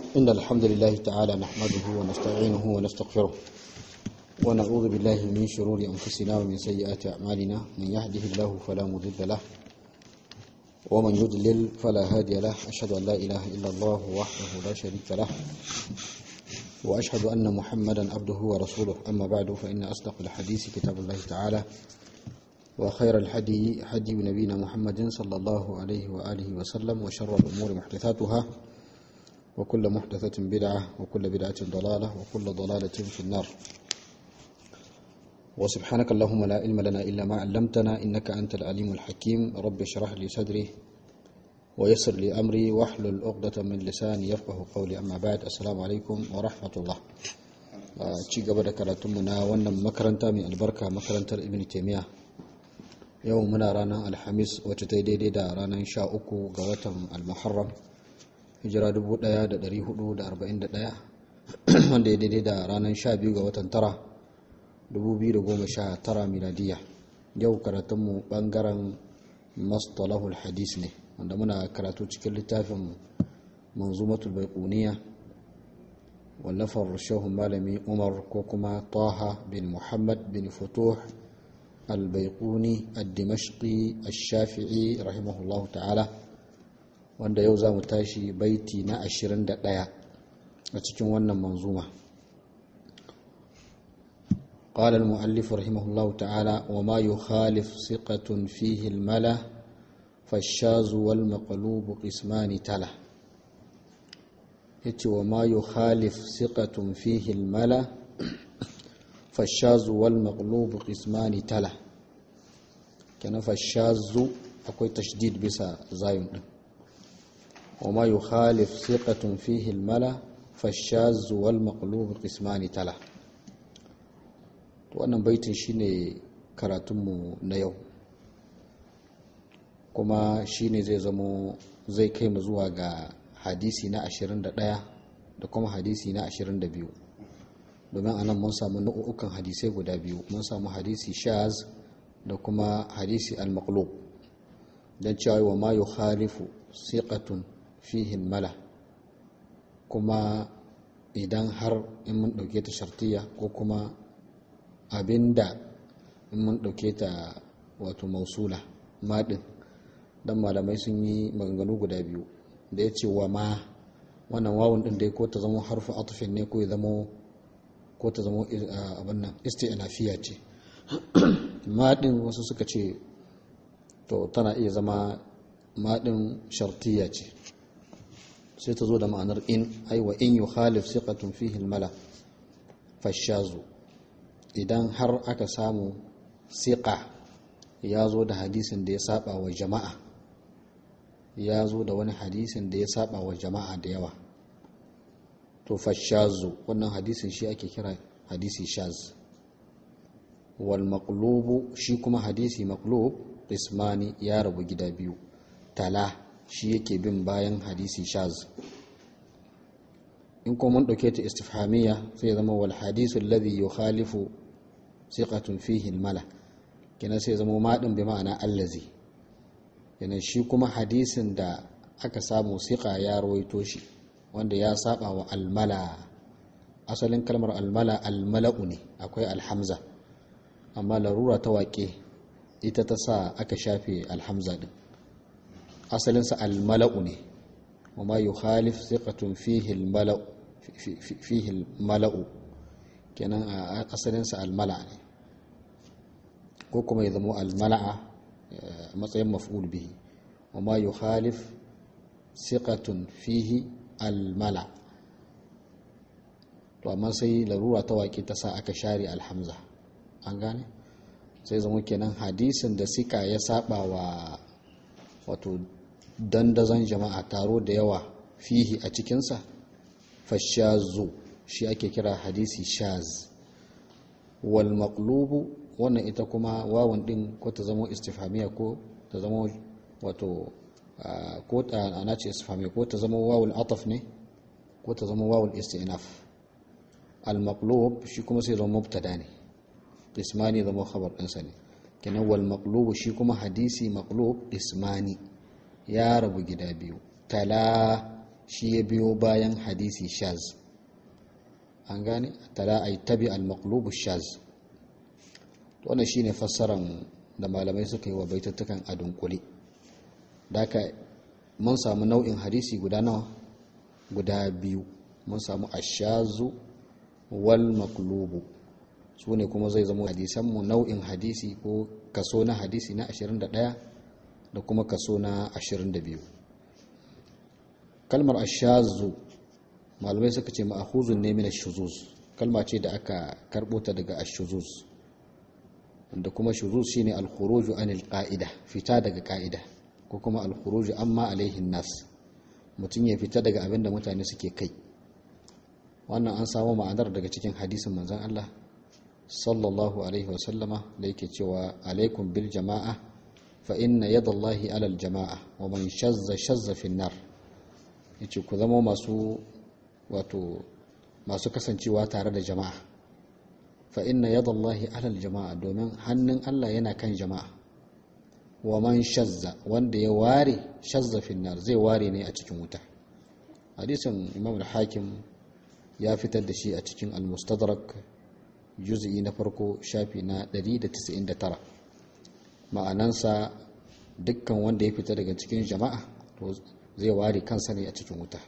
إن الحمد لله تعالى نحمده ونستعينه ونستغفره ونعوذ بالله من شرور أنفسنا ومن سيئات أعمالنا من يهده الله فلا مضل له ومن يضلل فلا هادي له أشهد أن لا إله إلا الله وحده لا شريك له وأشهد أن محمدا عبده ورسوله أما بعد فإن أصدق الحديث كتاب الله تعالى وخير الحدي حدي نبينا محمد صلى الله عليه وآله وسلم وشر الأمور محدثاتها وكل محدثة بدعة وكل بدعة ضلالة وكل ضلالة في النار وسبحانك اللهم لا علم لنا إلا ما علمتنا إنك أنت العليم الحكيم رب اشرح لي صدري ويسر لي أمري واحلل عقدة من لساني يفقه قولي أما بعد السلام عليكم ورحمة الله ci gaba da karatunmu na wannan makaranta mai albarka makarantar ibn taimiyya yau muna ranar alhamis wacce ta yi daidai da ranar sha uku ga watan almuharram hijira 1441 wanda ya daidai da ranar sha biyu ga watan tara 2019 miladiya yau karatunmu bangaren mastalahul hadis ne wanda muna karatu cikin littafin manzumatul baiquniya wallafar shehun malami umar ko kuma taha bin muhammad bin futuh البيقوني الدمشقي الشافعي رحمه الله تعالى wanda yau za mu tashi baiti na 21 a cikin wannan manzuma قال المؤلف رحمه الله تعالى وما يخالف ثقة فيه الملا فالشاذ والمقلوب قسمان تلا وما يخالف ثقة فيه الملا فالشاذ والمقلوب قسمان تلا كان فالشاذ akwai tashdid bisa zayun din وما يخالف ثقة فيه الملا فالشاذ والمقلوب قسمان تلا wannan baitin shine karatunmu na yau kuma shine zai zamo zai kai mu zuwa ga hadisi na 21 da kuma hadisi na 22 domin anan mun samu nau'ukan hadisai guda biyu mun samu hadisi shaz da kuma hadisi al-maqlub don cewa wa ma yukhalifu siqatun fihi mala kuma idan har in mun dauke ta shartiya ko kuma abinda in mun dauke ta wato mausula madin dan malamai sun yi maganganu guda biyu da ya ce wa ma wannan wawun din dai ko ta zama harfu atufin ne ko ya zama ko ta zama abin nan isti'nafiya ce maɗin wasu suka ce to tana iya zama maɗin shartiya ce sai ta zo da ma'anar in aiwa in yi khalif siqatun fihi mala fashazu idan har aka samu siƙa ya zo da hadisin da ya saba wa jama'a ya zo da wani hadisin da ya saba wa jama'a da yawa to fashazu wannan hadisin shi ake kira hadisi shaz wal maqlubu shi kuma hadisi maqlub ismani ya rabu gida biyu tala shi yake bin bayan hadisi shaz in kuma mun dauke ta istifhamiyya sai zama wal hadisu alladhi yukhalifu thiqatun fihi mala kina sai zama madin bi ma'ana allazi yana shi kuma hadisin da aka samu siqa ya rawaito shi wanda ya saba wa almala asalin kalmar almala almala'u ne akwai alhamza amma larura ta waƙe ita ta sa aka shafe alhamza din asalinsa almala'u ne wa ma yi khalif siƙatun fihi mala'u kenan a asalinsa almala ne ko kuma ya zama almala'a matsayin maf'ul bihi wa ma yi khalif siƙatun fihi almala to amma sai larura ta waƙe ta sa aka share alhamza an gane sai zama kenan hadisin da sika ya saba wa wato dandazon jama'a taro da yawa fihi a cikinsa fashazu shi ake kira hadisi shaz wal maqlubu wannan ita kuma wawan din ko ta zama istifhamiya ko ta zama wato ko ana ce istifhamiya ko ta zama wawul ataf ne ko ta zama wawul istinaf al maqlub shi kuma sai zama mubtada ne ismani zama khabar ɗinsa ne kenan wal maqlubu shi kuma hadisi maqlub ismani ya rabu gida biyu tala shi ya biyo bayan hadisi shaz an gane tala ay tabi al-maqlubu shaz wannan shine fassaran da malamai suka yi wa baitattukan a dunkule daka mun samu nau'in hadisi guda nawa guda biyu mun samu ashazu wal maqlubu su ne kuma zai zama hadisanmu nau'in hadisi ko kaso na hadisi na 21 da kuma kaso na 22 kalmar ashazu malamai suka ce ma'ahuzun ne min ashuzuz kalma ce da aka karbo ta daga ashuzuz da kuma shuzuz shine al-khuruju anil qa'ida fita daga qa'ida ko kuma al-khuruju amma alaihin nas mutum ya fita daga abin da mutane suke kai wannan an samu ma'anar daga cikin hadisin manzon Allah sallallahu alaihi wasallama da yake cewa alaikum bil jama'a fa inna yadallahi alal jama'a wa man shazza shazza fin nar yace ku zama masu wato masu kasancewa tare da jama'a fa inna yadallahi alal jama'a domin hannun Allah yana kan jama'a wa man shazza wanda ya ware shazza fin nar zai ware ne a cikin wuta hadisin imam al-hakim ya fitar da shi a cikin al-mustadrak juz'i na farko shafi na 199 ma'anansa dukkan wanda ya fita daga cikin jama'a to zai ware kansa ne a cikin wuta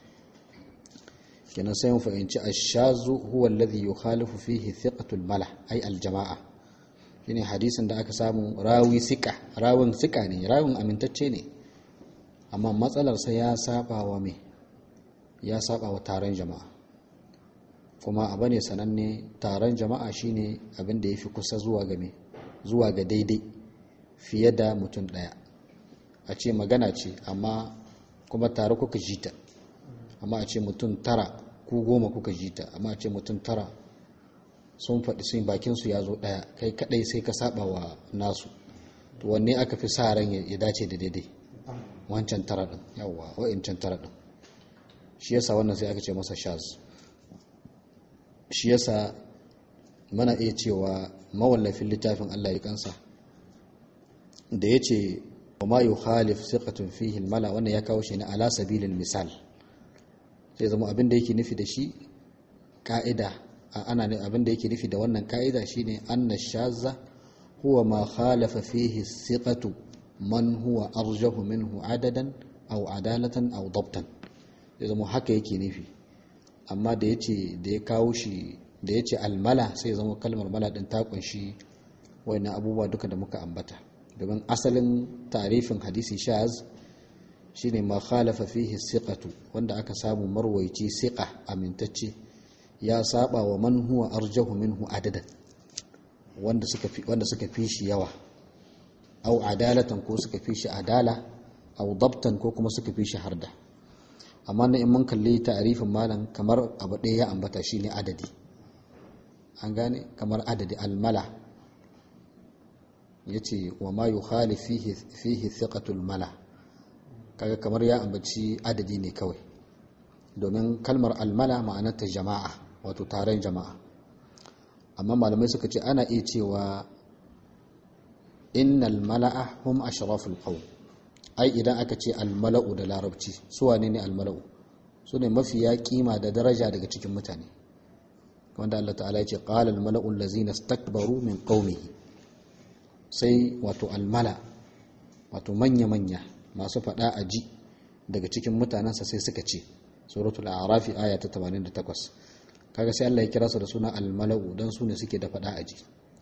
kenan sai mu fahimci ashazu huwa alladhi yukhalifu fihi thiqatul mala ay al-jama'a shine hadisin da aka samu rawi sika rawin sika ne rawin amintacce ne amma matsalar sa ya saba wa me ya saba wa taron jama'a kuma abu ne sananne taron jama'a shine abin da ya fi kusa zuwa ga zuwa ga daidai fiye da mutum ɗaya a ce magana ce amma kuma tare kuka jita amma a ce mutum tara ku goma kuka jita amma a ce mutum tara sun faɗi sun bakin su ya zo ɗaya kai kaɗai sai ka saba wa nasu to wanne aka fi sa ran ya dace da daidai wancan tara ɗin yawwa wa'incan tara ɗin shi yasa wannan sai aka ce masa shaz shi yasa mana iya cewa mawallafin littafin Allah ya kansa da ya ce wa ma yi khalif siqatun fihi mala wannan ya kawo shi ne ala sabilin misal sai zama abin da yake nufi da shi ka'ida ana ne abin da yake nufi da wannan ka'ida shine anna shazza huwa ma khalafa fihi siqatu man huwa arjahu minhu adadan aw adalatan aw dabtan sai zama haka yake nufi amma da ya ce da ya kawo shi da ya ce almala sai zama kalmar mala din ta kunshi wani abubuwa duka da muka ambata domin asalin tarifin hadisi shaz shine ma khalafa fihi siqatu wanda aka samu marwaici siqa amintacce ya saba wa man huwa arjahu minhu adadan wanda suka fi wanda suka fi shi yawa au adalatan ko suka fi shi adala au dabtan ko kuma suka fi shi harda amma na in mun kalli ta'arifin malam kamar abu ɗaya ya ambata shine adadi an gane kamar adadi almala yace wa ma yukhali fihi fihi thiqatul mala kaga kamar ya ambaci adadi ne kawai domin kalmar almala ma'anarta jama'a wato taron jama'a amma malamai suka ce ana iya cewa innal mala'a hum ashraful qawm ai idan aka ce almala'u da larabci su wane ne almala'u su ne mafiya kima da daraja daga cikin mutane wanda Allah ta'ala ya ce qala almala'u allazina istakbaru min qaumihi sai wato almala wato manya manya masu fada a ji daga cikin mutanensa sai suka ce suratul a'raf aya ta 88 kaga sai Allah ya kira su da suna almala'u dan su ne suke da fada a ji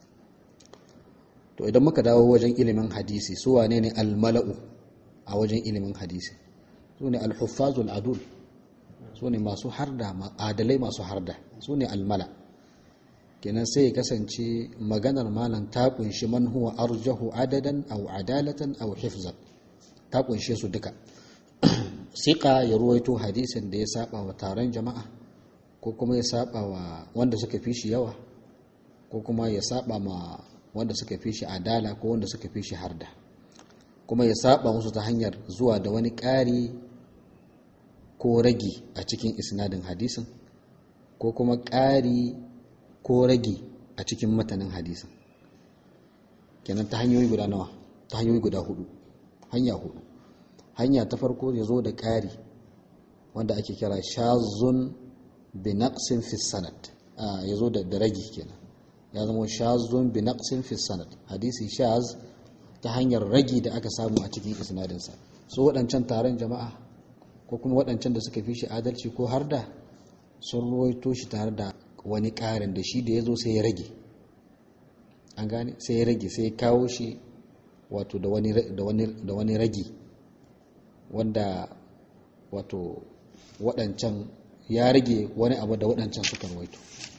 to idan muka dawo wajen ilimin hadisi su wane ne almala'u a wajen ilimin hadisi su ne alhuffazul adul su ne masu harda adalai masu harda su ne almala kenan sai ya kasance maganar malam ta kunshi man huwa arjahu adadan aw adalatan aw hifzan ta kunshe su duka siqa ya ruwaito hadisin da ya saba wa taron jama'a ko kuma ya saba wa wanda suka fi shi yawa ko kuma ya saba ma wanda suka fi shi adala ko wanda suka fi shi harda kuma ya saba musu ta hanyar zuwa da wani ƙari ko ragi a cikin isnadin hadisin ko kuma ƙari ko ragi a cikin matanin hadisin kenan ta hanyoyi guda nawa ta hanyoyi guda hudu hanya hudu hanya ta farko ya zo da ƙari wanda ake kira shazun bi naqsin fi sanad ya zo da ragi kenan ya zama shazun bi naqsin fi sanad hadisi shaz ta hanyar ragi da aka samu a cikin isnadinsa su waɗancan taron jama'a ko kuma waɗancan da suka fi shi adalci ko har da sun ruwaito shi tare da wani ƙarin da shi da ya zo sai ya rage an gane sai ya rage sai ya kawo shi wato da wani ragi wanda wato waɗancan ya rage wani abu da waɗancan suka ruwaito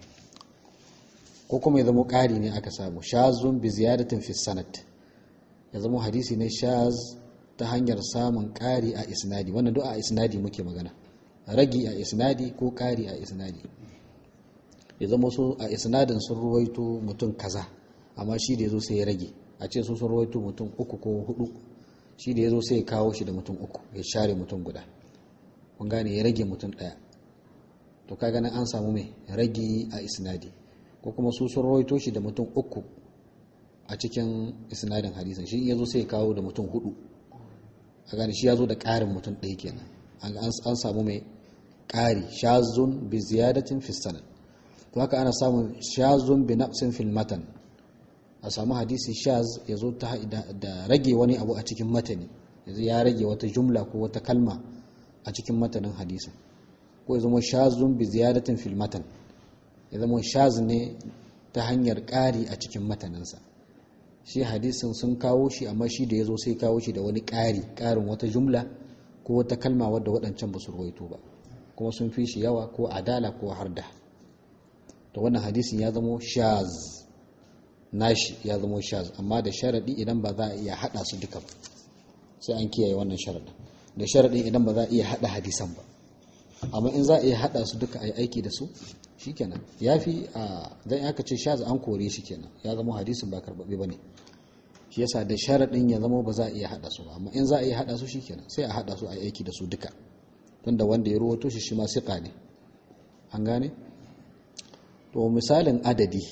ko kuma ya zama ƙari ne aka samu shazun bi ziyadatin fi sanad ya zama hadisi ne shaz ta hanyar samun ƙari a isnadi wannan duk a isnadi muke magana ragi a isnadi ko ƙari a isnadi ya zama su a isnadin sun ruwaito mutum kaza amma shi da ya zo sai ya rage a ce su sun ruwaito mutum uku ko hudu shi da ya zo sai ya kawo shi da mutum uku ya share mutum guda kun gane ya rage mutum ɗaya to ka ganin an samu mai ragi a isnadi ko kuma su sun rawaito shi da mutum uku a cikin isnadin hadisin shi ya zo sai ya kawo da mutum hudu a gane shi ya zo da ƙarin mutum ɗaya kenan an samu mai ƙari shazun bi ziyadatin fi sanad to haka ana samun shazun bi naqsin fil matan a samu hadisi shaz ya zo ta da rage wani abu a cikin matani yanzu ya rage wata jumla ko wata kalma a cikin matanin hadisin ko ya zama shazun bi ziyadatin fil matan ya zama shaz ne ta hanyar ƙari a cikin mataninsa shi hadisin sun kawo shi amma shi da ya zo sai kawo shi da wani ƙari ƙarin wata jumla ko wata kalma wadda waɗancan ba su ruwaito ba kuma sun fi shi yawa ko adala ko harda to wannan hadisin ya zama shaz nashi ya zama shaz amma da sharaɗi idan ba za a iya haɗa su duka ba sai an kiyaye wannan sharaɗin da sharaɗin idan ba za a iya haɗa hadisan ba amma in za a iya haɗa su duka a yi aiki da su shikenan ya fi a dan aka ce shaz an kore shi kenan ya zama hadisin ba karɓaɓɓe ba ne shi yasa da sharaɗin ya zama ba za a iya haɗa su ba amma in za a iya haɗa su shikenan sai a haɗa su a yi aiki da su duka tunda wanda ya ruwato shi shi ma siƙa ne an gane to misalin adadi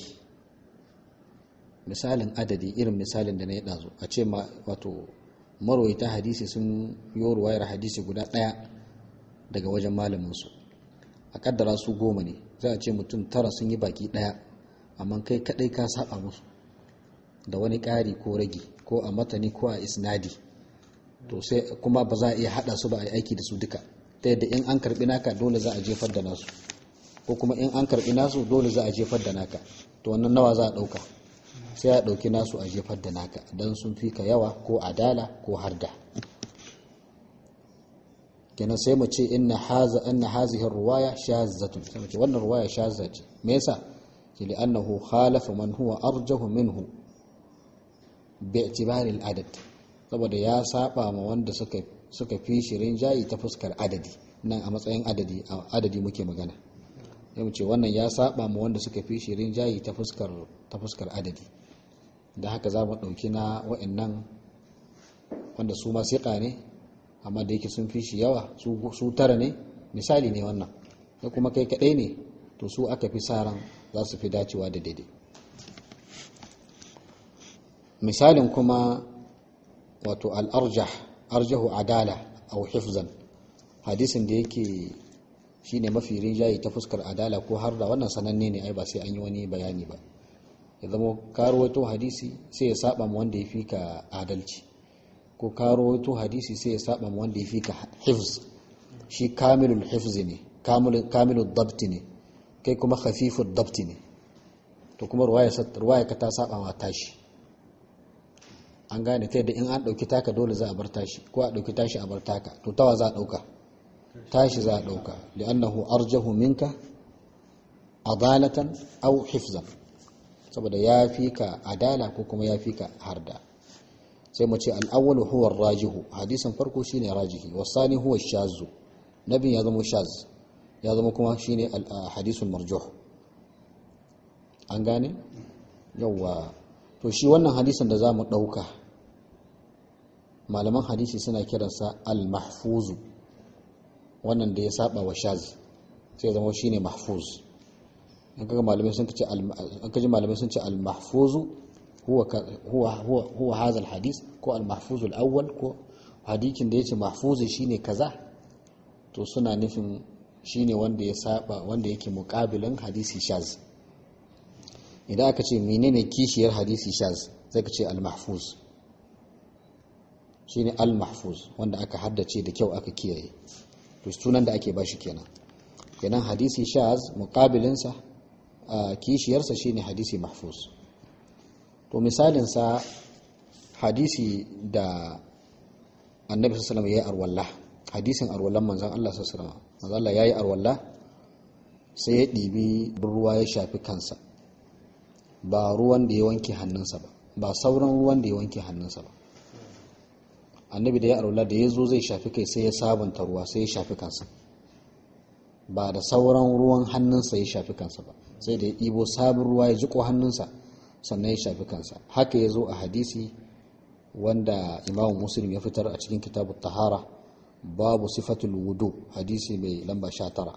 misalin adadi irin misalin da na yi ɗazu a ce wato marwaita hadisi sun yi ruwayar hadisi guda ɗaya daga wajen malaminsu a kaddara su goma ne za a ce mutum tara sun yi baki ɗaya amma kai kaɗai ka saba musu da wani ƙari ko ragi ko a matani ko a isnadi to sai kuma ba za a iya haɗa su ba a yi aiki da su duka ta yadda in an karɓi naka dole za a jefar da nasu ko kuma in an karɓi nasu dole za a jefar da naka to wannan nawa za a ɗauka sai a ɗauki nasu a jefar da naka don sun fi ka yawa ko adala ko harda kenan sai mu ce inna haza inna hazihi ruwaya shazzatun sai mu ce wannan ruwaya shazza ce me yasa ce li annahu khalafa man huwa arjahu minhu bi i'tibari al-adad saboda ya saba ma wanda suka suka fi shirin jayi ta fuskar adadi nan a matsayin adadi adadi muke magana sai mu ce wannan ya saba ma wanda suka fi shirin jayi ta fuskar ta fuskar adadi da haka za mu ɗauki na wa'annan wanda su ma siƙa ne amma da yake sun fi shi yawa su tara ne misali ne wannan da kuma kai kaɗai ne to su aka fi sa ran za su fi dacewa da daidai misalin kuma wato al'arjah arjahu adala au hifzan hadisin da yake shine mafi rinjaye ta fuskar adala ko har da wannan sananne ne ai ba sai an yi wani bayani ba ya zama karuwato hadisi sai ya saba ma wanda ya fi ka adalci ko karuwato hadisi sai ya saba ma wanda ya fi ka hifz shi kamilul hifz ne kamilul dabti ne kai kuma khafiful dabti ne to kuma ruwaya ka ta saba ma tashi an gane ta yadda in an ɗauki taka dole za a bar tashi ko a ɗauki tashi a bar taka to tawa za a ɗauka tashi za a ɗauka li'annahu arjahu minka adalatan aw hifzan saboda ya fi ka adala ko kuma ya fi ka harda sai mu ce al'awwalu huwa rajihu hadisin farko shine rajihi wasani huwa shazu nabin ya zama shaz ya zama kuma shine hadisul marjuh an gane yawa to shi wannan hadisin da za mu ɗauka malaman hadisi suna kiransa al-mahfuzu wannan da ya saba wa shaz sai zama shine mahfuz an kaga malamai sun ce an kaji malamai sun ce al-mahfuzu huwa huwa huwa huwa hadha al-hadith ko al-mahfuz al-awwal ko hadisin da yace mahfuzi shine kaza to suna nufin shine wanda ya saba wanda yake muƙabilin hadisi shaz idan aka ce menene kishiyar hadisi shaz zai ka ce al-mahfuz shine al-mahfuz wanda aka haddace da kyau aka kiyaye to sunan da ake bashi kenan kenan hadisi shaz muqabilinsa kishiyarsa shine hadisi mahfuz to misalin sa hadisi da annabi sallallahu alaihi wasallam yayi arwalla hadisin arwallan manzon Allah sallallahu alaihi wasallam manzon Allah yayi arwalla sai ya ɗibi ruwa ya shafi kansa ba ruwan da ya wanke hannunsa ba ba sauran ruwan da ya wanke hannunsa ba annabi da ya arwalla da ya zo zai shafi kai sai ya sabunta ruwa sai ya shafi kansa ba da sauran ruwan hannunsa ya shafi kansa ba sai da ya ɗibo sabon ruwa ya jiko hannunsa sannan ya shafi kansa haka ya zo a hadisi wanda imamu muslim ya fitar a cikin kitabu tahara babu sifatul wudu hadisi mai lamba sha tara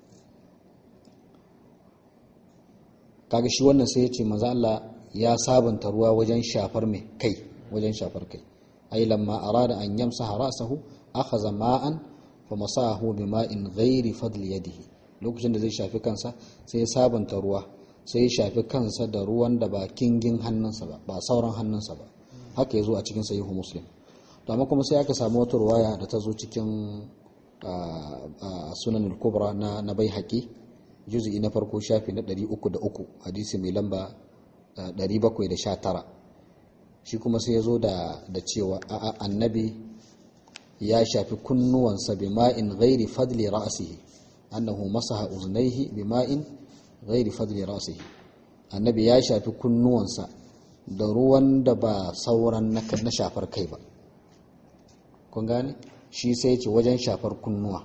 kaga shi wannan sai ya ce maza Allah ya sabunta ruwa wajen shafar mai kai wajen shafar kai ai lamma arada an yamsaha ra'sahu akhadha ma'an fa masahu bima'in ghairi fadli yadihi lokacin da zai shafi kansa sai ya sabunta ruwa sai ya shafi kansa da ruwan da ba kingin hannunsa ba ba sauran hannunsa ba haka ya zo a cikin sahihu muslim to amma kuma sai aka samu wata ruwaya da ta zo cikin sunan al-kubra na na baihaqi juz'i na farko shafi na 303 hadisi mai lamba 719 shi kuma sai ya zo da da cewa annabi ya shafi kunnuwansa bima'in ghairi fadli ra'sihi annahu masaha uznaihi bima'in ghairi fadli ra'sihi annabi ya shafi kunnuwansa da ruwan da ba sauran na shafar kai ba kun gane shi sai ce wajen shafar kunnuwa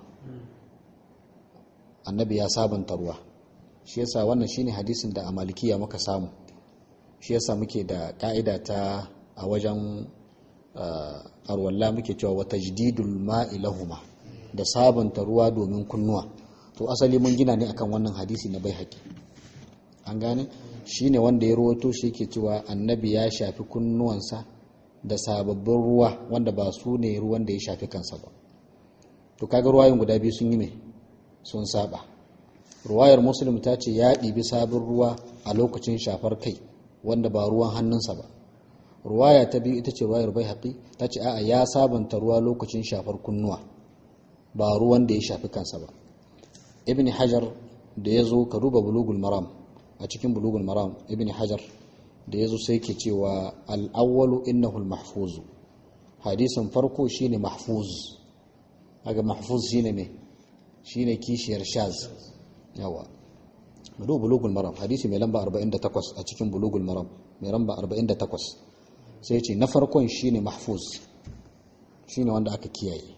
annabi ya sabanta ruwa shi yasa wannan shine hadisin da a malikiya muka samu shi yasa muke da ka'ida ta a wajen arwalla muke cewa wata jididul ma'i lahuma da sabanta ruwa domin kunnuwa to asali mun gina ne akan wannan hadisi na bai haƙi an gane shi ne wanda ya rawato shi yake cewa annabi ya shafi kunnuwansa da sababbin ruwa wanda ba su ne ruwan da ya shafi kansa ba to kaga ruwayin guda biyu sun yi mai sun saba ruwayar muslim ta ce ya ɗibi sabon ruwa a lokacin shafar kai wanda ba ruwan hannunsa ba ruwaya ta biyu ita ce ruwayar bai haƙi ta ce a'a ya sabanta ruwa lokacin shafar kunnuwa ba ruwan da ya shafi kansa ba ibn hajar da ya zo ka duba bulugul maram a cikin bulugul maram ibn hajar da ya zo sai ke cewa al'awwalu innahu mahfuzu hadisin farko shine mahfuz aga mahfuz shine me shine kishiyar shaz yawa mudu bulugul maram hadisi mai lamba 48 a cikin bulugul maram mai lamba 48 sai ce na farkon shine mahfuz shine wanda aka kiyaye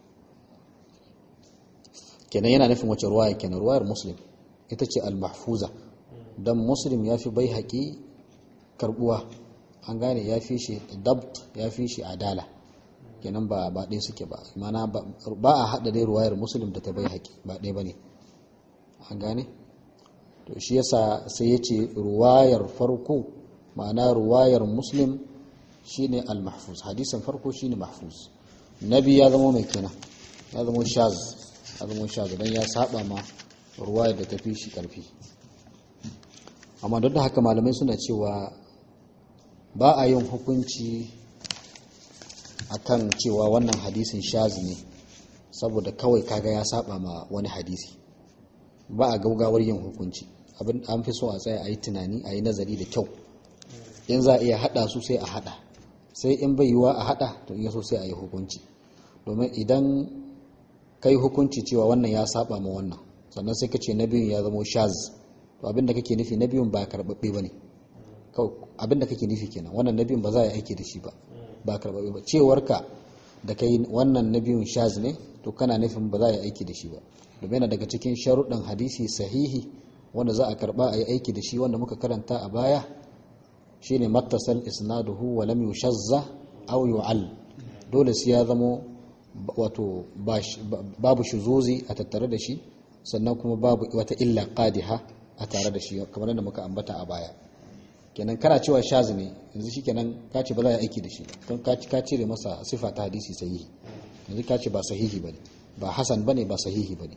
kenan yana nufin wace ruwaya kenan ruwayar muslim ita ce al-mahfuza dan muslim ya fi bai haƙi karbuwa an gane ya fi shi dabt ya fi shi adala kenan ba ba ɗaya suke ba mana ba a haɗa dai ruwayar muslim da ta bai haƙi ba ɗaya ba ne an gane to shi yasa sai ya ce ruwayar farko ma'ana ruwayar muslim shine al-mahfuz hadisin farko shine mahfuz nabi ya zama mai kenan ya zama shaz ya zama shaz dan ya saba ma ruwayar da ta fi shi karfi amma duk da haka malamai suna cewa ba a yin hukunci akan cewa wannan hadisin shaz ne saboda kawai kaga ya saba ma wani hadisi ba a gaugawar yin hukunci abin an fi so a tsaya a yi tunani a yi nazari da kyau in za a iya hada su sai a hada sai in bai yiwa a hada to iya so sai a yi hukunci domin idan kai hukunci cewa wannan ya saba ma wannan sannan sai ka ce na biyun ya zama shaz to abin da kake nufi na biyun ba karɓaɓɓe ba ne abin da kake nufi kenan wannan na biyun ba za a yi aiki da shi ba ba karɓaɓɓe ba cewarka da kai wannan na biyun shaz ne to kana nufin ba za a yi aiki da shi ba domin yana daga cikin sharuɗin hadisi sahihi wanda za a karɓa a yi aiki da shi wanda muka karanta a baya shine mattasal isnaduhu wa lam yushazza aw yu'al dole sai ya zamo wato babu shuzuzi a tattare da shi sannan kuma babu wata illa qadiha a tare da shi kamar yadda muka ambata a baya kenan kana cewa shaz ne yanzu shikenan ka ce ba za a aiki da shi don ka ka cire masa sifa ta hadisi sahihi yanzu ka ce ba sahihi bane ba hasan bane ba sahihi bane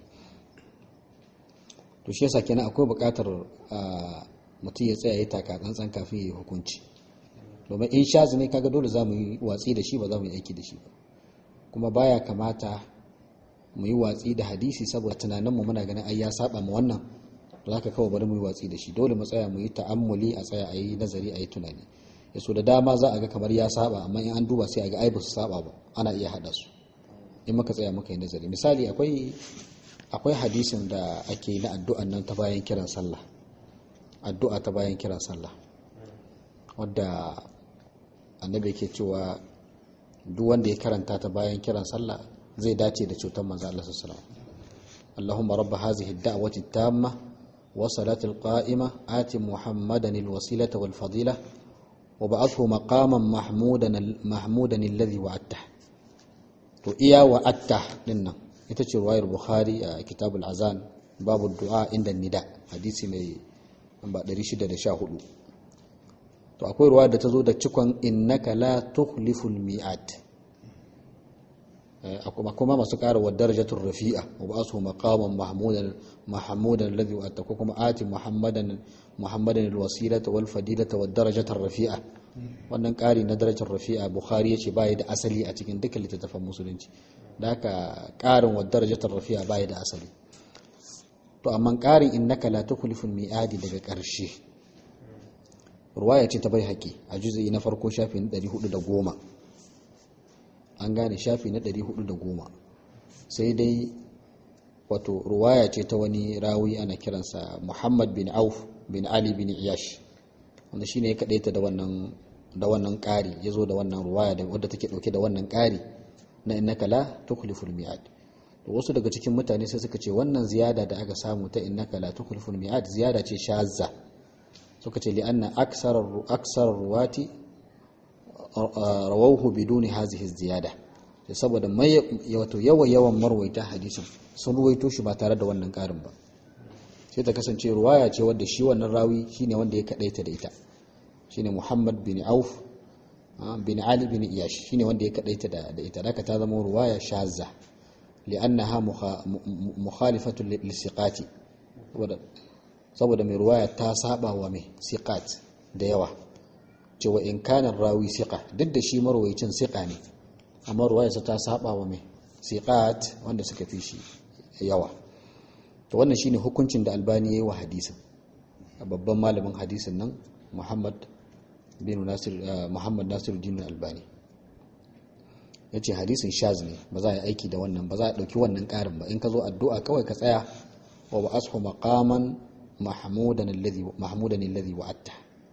to shi yasa kenan akwai buƙatar mutum ya tsaya ya taka tsantsan kafin ya yi hukunci domin in shazi ne kaga dole za mu yi watsi da shi ba za mu yi aiki da shi ba kuma baya kamata mu yi watsi da hadisi saboda tunaninmu muna ganin ai ya saba mu wannan to haka kawai bari mu yi watsi da shi dole mu tsaya mu yi ta'ammuli a tsaya a yi nazari a yi tunani ya so da dama za a ga kamar ya saba amma in an duba sai a ga ai ba su saba ba ana iya haɗa su in muka tsaya muka yi nazari misali akwai akwai hadisin da ake na addu'an nan ta bayan kiran sallah addu'a ta bayan kiran sallah wadda annabi ke cewa duk wanda ya karanta ta bayan kiran sallah zai dace da cutar manzo Allah sallallahu alaihi wasallam Allahumma rabb hadhihi ad-da'wati at-tamma wa salati al-qa'ima ati Muhammadan al-wasilata wal fadila wa ba'athu maqaman mahmudan mahmudan alladhi wa'adta to iya wa'adta dinnan ita ce ruwayar Bukhari a kitabul azan babu du'a inda nida hadisi mai namba 614 to akwai ruwa da ta zo da cikon innaka la tukhliful mi'ad kuma kuma masu ƙara wa darajatul rafi'a wa ba su maqaman mahmudan mahmudan alladhi wa ko kuma ati muhammadan muhammadan alwasilata wal fadilata wad darajatar rafi'a wannan ƙari na darajar rafi'a bukhari yace bai da asali a cikin dukkan littattafan musulunci da haka ƙarin wa darajatar rafi'a bai da asali to amma ƙarin innaka la tukhliful mi'adi daga ƙarshe ruwaya ce ta bai haƙi a juzi na farko shafi na 410 an gane shafi na 410 sai dai wato ruwaya ce ta wani rawi ana kiransa muhammad bin auf bin ali bin iyash wanda shine ya kaɗaita da wannan da wannan ƙari ya zo da wannan ruwaya da wadda take ɗauke da wannan ƙari na innaka la tukhliful mi'ad to wasu daga cikin mutane sai suka ce wannan ziyada da aka samu ta innaka la tukhliful mi'ad ziyada ce shazza suka ce li'anna aksar ruwati rawauhu biduni hazihi ziyada saboda wato yawa yawan marwaita hadisin sun ruwaito shi ba tare da wannan karin ba sai ta kasance ruwaya ce wadda shi wannan rawi shine wanda ya kadaita da ita shine Muhammad bin Auf bin Ali bin Iyash shine wanda ya kadaita da ita da ta zama ruwaya shazza li'annaha mukhalifatu lisiqati saboda mai ruwaya ta saba wa mai siqat da yawa cewa in kana rawi siqa duk da shi marwayicin siqa ne amma ruwayarsa ta saba wa mai siqat wanda suka fi shi yawa to wannan shine hukuncin da albani yayi wa hadisin babban malamin hadisin nan muhammad bin nasir muhammad nasiruddin albani yace hadisin shaz ne ba za a yi aiki da wannan ba za a dauki wannan karin ba in ka zo addu'a kawai ka tsaya wa ba'ashu maqaman mahmudan alladhi mahmudan alladhi wa'atta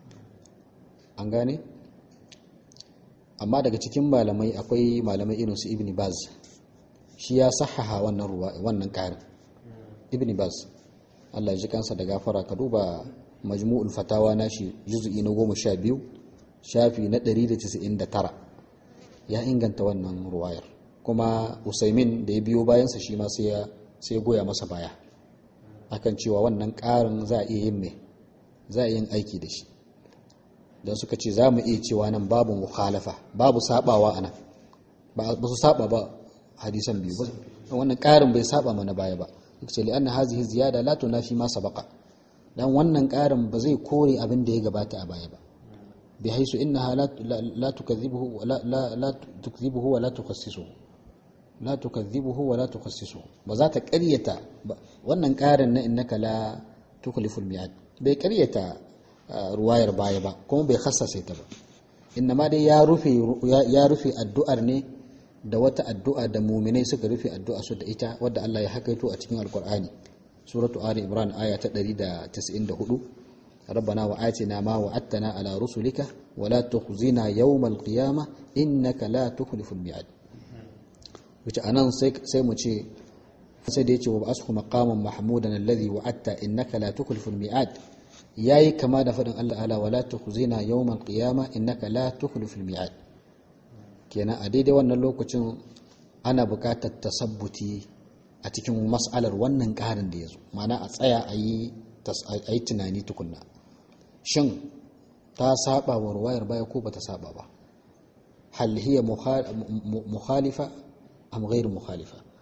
an gane amma daga cikin malamai akwai malamai irin su ibn baz shi ya sahaha wannan ruwa wannan ƙarin ibn baz Allah ya ji kansa da gafara ka duba majmu'ul fatawa nashi juz'i na 12 shafi na 199 ya inganta wannan ruwayar kuma usaimin da ya biyo bayansa shi ma sai ya sai goya masa baya akan cewa wannan ƙarin za a iya yin mai za a yin aiki da shi don suka ce za mu iya cewa nan babu mukhalafa babu sabawa a nan ba su saba ba hadisan biyu ba wannan ƙarin bai saba mana baya ba suka ce li'anna hazihi ziyada la tunafi ma sabaqa dan wannan ƙarin ba zai kore abin da ya gabata a baya ba bi haisu innaha la tukadhibuhu wa la la tukadhibuhu wa la tukhassisuhu la tukadhibuhu wa la tukhassisuhu ba za ta ƙaryata wannan ƙarin na innaka la tukhliful mi'ad bai ƙaryata ruwayar baya ba kuma bai khassase ta ba inna ma dai ya rufe ya rufe addu'ar ne da wata addu'a da muminai suka rufe addu'a su da ita wadda Allah ya hakaito a cikin alkur'ani suratu ali imran aya ta 194 rabbana wa atina ma wa'adtana ala rusulika wa la tukhzina yawmal qiyamah innaka la tukhliful mi'ad wace anan sai sai mu ce sai da yace wa ashu maqaman mahmudan alladhi wa'adta innaka la tukhliful mi'ad yayi kama da fadin Allah ala wala tukhzina yawmal qiyamah innaka la tukhliful mi'ad kenan a daidai wannan lokacin ana buƙatar tasabbuti a cikin mas'alar wannan ƙarin da ya zo mana a tsaya a yi tunani tukunna shin ta saba wa ruwayar baya ko bata saba ba hal hiya mukhalifa am ghairu mukhalifa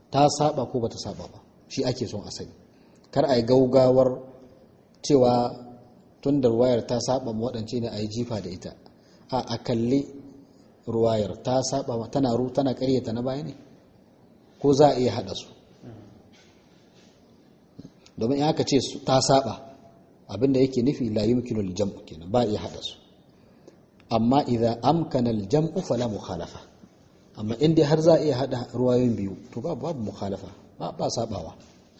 ta saba ko bata saba ba shi ake son a sani kar a yi gaugawar cewa tun da ruwayar ta saba waɗance ne a yi jifa da ita a a kalli ruwayar ta saba tana ru tana ƙaryata na baya ne ko za a iya haɗa su domin in aka ce ta saba abinda yake nufi la yumkinu al-jam'u kenan ba iya haɗa su amma idan amkana al-jam'u fala mukhalafa amma in dai har za a iya haɗa ruwayoyin biyu to babu babu mukhalafa ba ba sabawa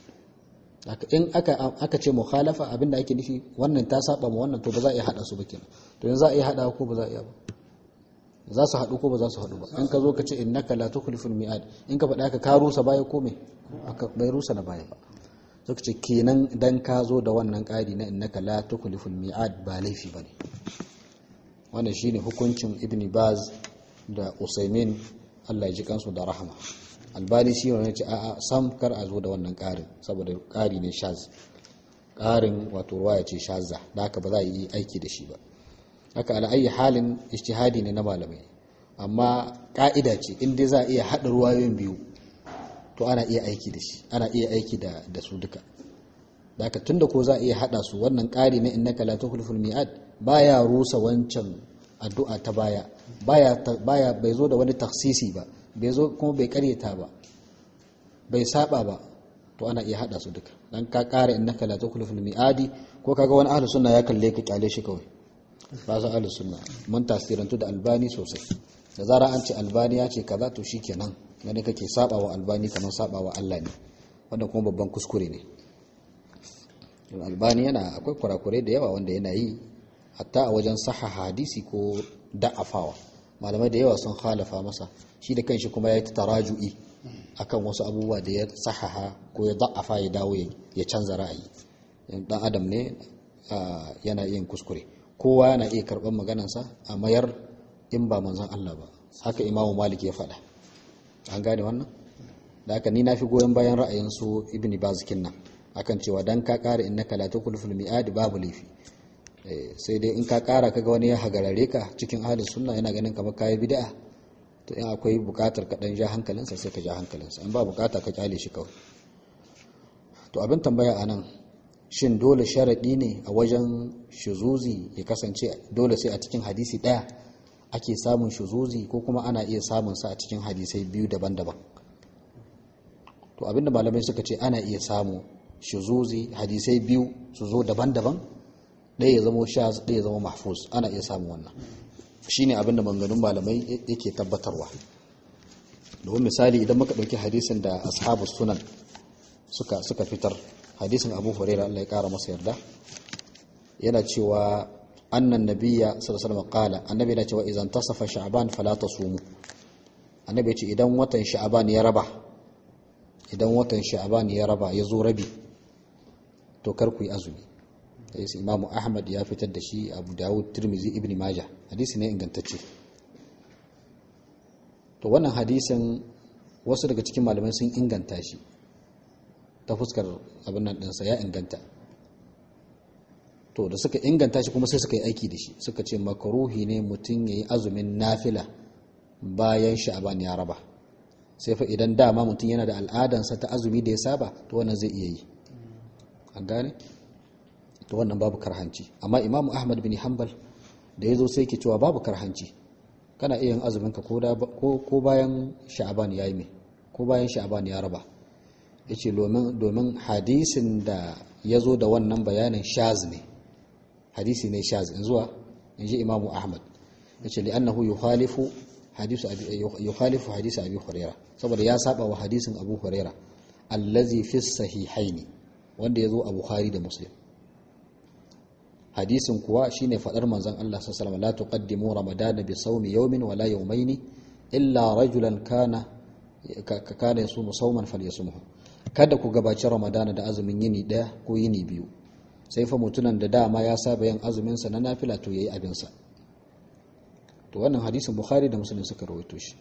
in aka aka ce mukhalafa abinda ake nufi wannan ta saba ma wannan to ba za a iya hada su ba kenan to yanzu za a iya hada ko ba za a iya ba za su haɗu ko ba za su haɗu ba in ka zo ka ce innaka la tukhliful mi'ad in ka faɗa ka ka rusa baya ko me bai rusa na baya ba sai ka ce kenan dan ka zo da wannan ƙari na innaka la tukhliful mi'ad ba laifi bane wannan shine hukuncin ibni baz da usaimin Allah ya ji kansu da rahama albani shi wani ce a'a sam kar a zo da wannan ƙarin saboda ƙari ne shaz ƙarin wato ruwaya ce shazza da haka ba za a yi aiki da shi ba haka ala'ayi halin ijtihadi ne na malamai amma ƙa'ida ce in dai za a iya haɗa ruwayoyin biyu to ana iya aiki da shi ana iya aiki da, da su duka da haka tunda ko za a iya haɗa su wannan ƙari na innaka la tukhliful mi'ad baya rusa wancan addu'a ta baya baya baya bai zo da wani taksisi ba bai zo kuma bai karyata ba bai saba ba to ana iya hada su duka dan ka kara innaka la tukhliful miadi ko kaga wani ahlus sunna ya kalle ka kyale shi kawai ba za ahlus sunna mun tasirantu da albani sosai da zara an ce albani ya ce kaza to shikenan gani kake saba wa albani kamar saba wa Allah ne wanda kuma babban kuskure ne albani yana akwai kurakurai da yawa wanda yana yi hatta a wajen saha hadisi ko da'afawa malamai da yawa sun halafa masa shi da kanshi kuma ya yi taraju'i akan wasu abubuwa da ya sahaha ko ya da'afa ya dawo ya canza ra'ayi dan adam ne yana yin kuskure kowa yana iya karɓar maganansa a mayar in ba manzon Allah ba haka imamu malik ya faɗa an gane wannan da haka ni na fi goyon bayan ra'ayin su ibni bazikin nan akan cewa dan ka ƙara innaka la tukulful mi'ad babu laifi sai dai in ka kara kaga wani ya hagarare ka cikin ahlus sunna yana ganin kamar kayi bid'a to in akwai bukatar ka dan ja hankalinsa sai ka ja hankalinsa in ba bukata ka kyale shi kawai to abin tambaya anan shin dole sharadi ne a wajen shuzuzi ya kasance dole sai a cikin hadisi daya ake samun shuzuzi ko kuma ana iya samun sa a cikin hadisai biyu daban-daban to abinda malamai suka ce ana iya samu shuzuzi hadisai biyu su zo daban-daban ɗaya ya zama shaz ɗaya ya zama mahfuz ana iya samun wannan shine abin da maganganun malamai yake tabbatarwa domin misali idan muka ɗauki hadisin da ashabu sunan suka suka fitar hadisin abu huraira Allah ya ƙara masa yarda yana cewa annan nabiyya sallallahu alaihi wasallam qala annabi yana cewa idan tasafa sha'ban fala tasumu annabi ya ce idan watan sha'ban ya raba idan watan sha'ban ya raba ya zo rabi to kar ku yi azumi hadisi imamu ahmad ya fitar da shi abu dawud tirmizi ibn majah hadisi ne ingantacce to wannan hadisin wasu daga cikin malamai sun inganta shi ta fuskar abin nan ɗinsa ya inganta to da suka inganta shi kuma sai suka yi aiki da shi suka ce makaruhi ne mutum ya yi azumin nafila bayan sha'aban ya raba sai fa idan dama mutum yana da al'adansa ta azumi da ya saba to wannan zai iya yi an gane to wannan babu karhanci amma imamu ahmad bin hanbal da ya zo sai ke cewa babu karhanci kana iya yin azumin ka ko bayan sha'aban ya yi mai ko bayan sha'aban ya raba ya ce domin hadisin da ya zo da wannan bayanin shaz ne hadisi ne shaz in zuwa in ji imamu ahmad ya ce li'annahu yukhalifu yukhalifu hadisi abi huraira saboda ya saba wa hadisin abu huraira allazi fi sahihaini wanda ya zo a bukhari da muslim hadisin kuwa shine fadar manzon Allah sallallahu alaihi wasallam la tuqaddimu ramadana bi sawmi yawmin wala yawmayn illa rajulan kana kana yasumu sawman falyasumhu kada ku gabaci ramadana da azumin yini daya ko yini biyu sai fa mutunan da dama ya saba yin azumin sa na nafila to yayi abin sa to wannan hadisin bukhari da muslim suka rawaito shi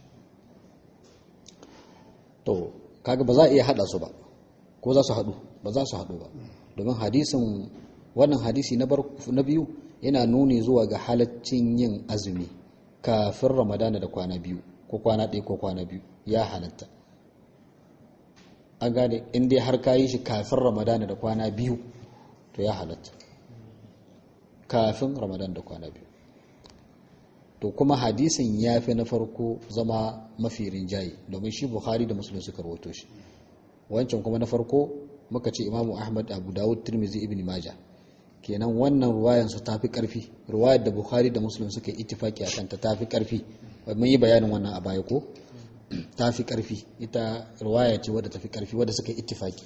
to kaga ba za a iya hada su ba ko za su hadu ba za su hadu ba domin hadisin wannan hadisi na biyu yana nuni zuwa ga halaccin yin azumi kafin ramadana da kwana biyu ko kwana ɗaya ko kwana biyu ya halatta an gane in dai har ka yi shi kafin ramadana da kwana biyu to ya halatta kafin ramadan da kwana biyu to kuma hadisin ya fi na farko zama mafi rinjaye domin shi bukhari da musulun suka rawato shi wancan kuma na farko muka ce imamu ahmad abu dawud tirmizi ibn majah kenan wannan ruwayansu ta fi karfi ruwayar da bukhari da musulun suka yi ittifaki a kanta ta fi karfi mun yi bayanin wannan a baya ko ta fi karfi ita ruwaya ce wadda ta fi karfi wadda suka yi ittifaki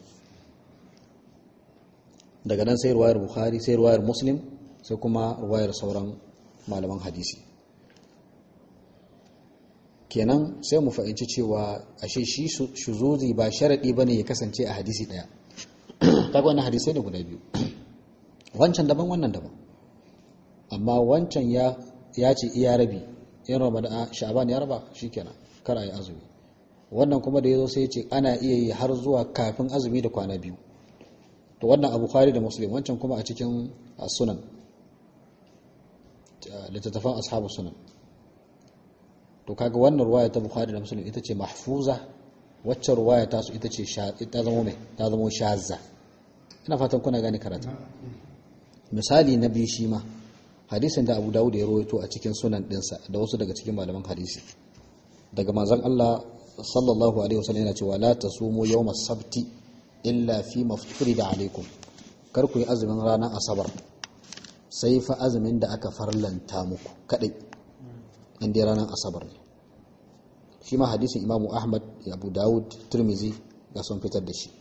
daga nan sai ruwayar bukhari sai ruwayar muslim sai kuma ruwayar sauran malaman hadisi kenan sai mu fahimci cewa ashe shi shuzuzi ba sharaɗi ba ne ya kasance a hadisi ɗaya kaga wannan hadisai ne guda biyu wancan daban wannan daban amma wancan ya ce iya rabi in ramadan sha'ban ya raba shikenan kar a yi azumi wannan kuma da ya zo sai ya ce ana iya yi har zuwa kafin azumi da kwana biyu to wannan abu khari da muslim wancan kuma a cikin sunan littattafan ashabu sunan to kaga wannan ruwaya ta bukhari da muslim ita ce mahfuza waccan ruwaya ta su ita ce ta zama mai ta zama shazza ina fatan kuna gane karatu misali na biyu shi ma hadisin da abu dawud ya rawaito a cikin sunan dinsa da wasu daga cikin malaman hadisi daga manzon Allah sallallahu alaihi wasallam yana cewa la tasumu yawmas sabti illa fi mafturida alaikum kar ku yi azumin ranar asabar sai fa azumin da aka farlanta muku kadai inda ranar asabar ne shi ma hadisin imamu ahmad abu dawud turmizi ga sun fitar da shi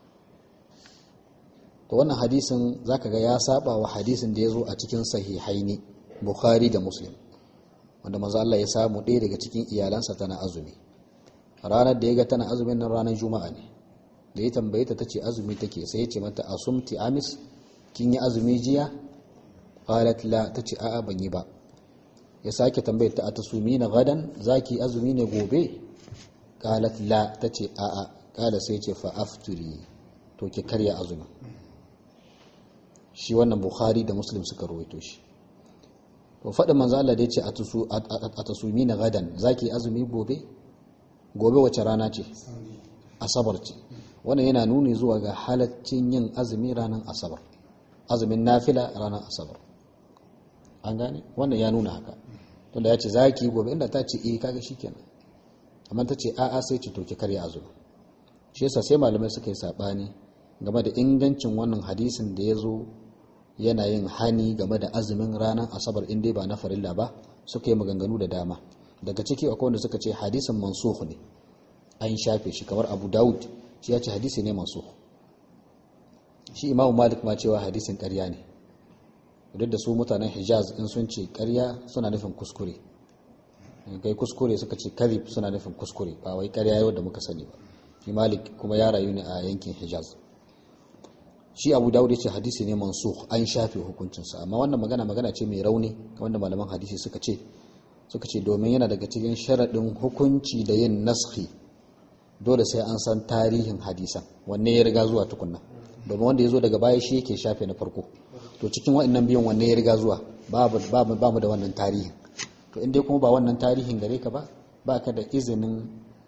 to wannan hadisin zaka ga ya saba wa hadisin da ya zo a cikin sahihaini bukhari da muslim wanda manzo Allah ya samu ɗaya daga cikin iyalansa tana azumi ranar da ya ga tana azumin nan ranar juma'a ne da ya tambaye ta tace azumi take sai ya ce mata asumti amis kin yi azumi jiya qalat la tace a'a ban yi ba ya sake tambayar ta atasumi na gadan zaki azumi ne gobe qalat la tace a'a kala sai ce fa afturi to ki karya azumi shi wannan bukhari da muslim suka rawaito shi to faɗin manzo Allah da ya ce a tasumi na gadan zaki azumi gobe gobe wace rana ce asabar ce wannan yana nuni zuwa ga halaccin yin azumi ranar asabar azumin nafila ranar asabar an gane wannan ya nuna haka tunda ya ce zaki gobe inda ta ce eh kaga shikenan amma ta ce a'a sai ce to ki karya azumi shi yasa sai malamai suka yi sabani game da ingancin wannan hadisin da ya zo yana yin hani game da azumin ranar asabar in dai ba na farilla ba suka yi maganganu da dama daga ciki akwai wanda suka ce hadisin mansukh ne an shafe shi kamar abu daud shi ya ce hadisi ne mansukh shi imamu malik ma cewa hadisin karya ne duk da su mutanen hijaz in sun ce karya suna nufin kuskure kai kuskure suka ce karib suna nufin kuskure ba wai karya yau da muka sani ba shi malik kuma ya rayu ne a yankin hijaz shi abu dawud ya ce hadisi ne mansukh an shafe hukuncinsa amma wannan magana magana ce mai rauni wanda malaman hadisi suka ce suka ce domin yana daga cikin sharaɗin hukunci da yin naskhi dole sai an san tarihin hadisan wanne ya riga zuwa tukunna domin wanda ya zo daga baya shi yake shafe na farko to cikin waɗannan biyan wanne ya riga zuwa ba mu da wannan tarihin to in dai kuma ba wannan tarihin gare ka ba ba ka da izinin